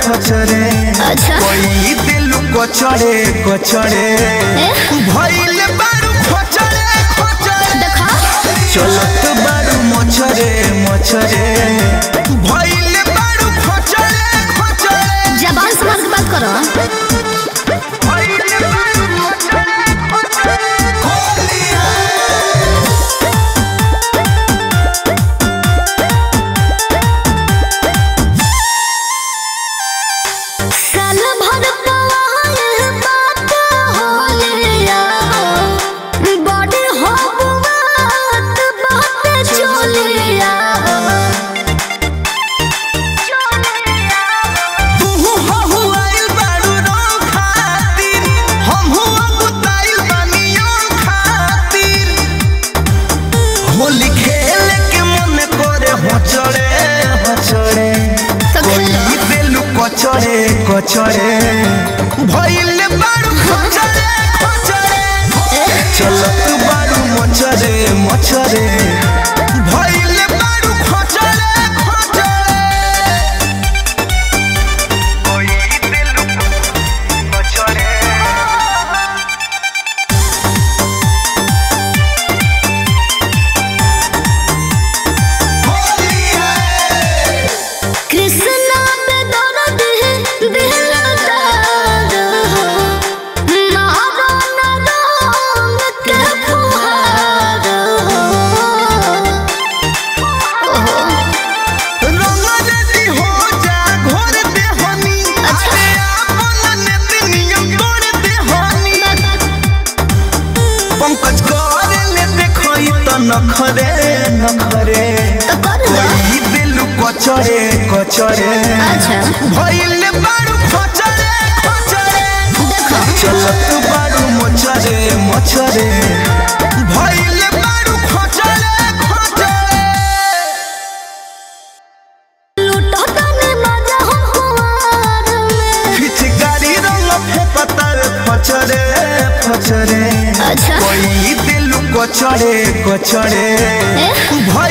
छचरे अच्छा कोई दिल कचड़े कचड़े भइल बारू खचरे खचरे देखा चलत बारू मछरे मछरे भइल बारू खचरे खचरे जबान संभाल के बात करो भइल बारू खचरे खचरे होलिया साल भर पवाए बात होलिया बॉडी हो बात बात चोलिया तुहु हहु आइल बारू रंग खातिर हमहु अगुताइल बानी रंग खातिर होली खेले के मन करे हचड़े हचड़े तो खेलो। कोई बेलु कचड़े कचड़े भइल बारू खचड़े खचड़े चलत बारू मचरे मचरे भइल बारू खचड़े खचड़े कोई बेलु कचड़े कृष्णा पे दर्द है दिल दर्द हो मारो न रंग के फुहार हो रंगरेती हो जा घोर दे हनी अच्छा। अरे आपन नेती नियम तोड़ दे हनी पंकज कर ले देखई त नखरे नखरे तो कर दो कोई दिल कचरे कचरे अच्छा भइल बारू खचरे खचरे देखो चलत बारू मचरे मचरे भइल बारू खचरे खचरे लूटो तने मजा हो कुंवार में पिचकारी रंग फेपतर फचरे फचरे अच्छा कोई दिल कचड़े कचड़े ए? भइल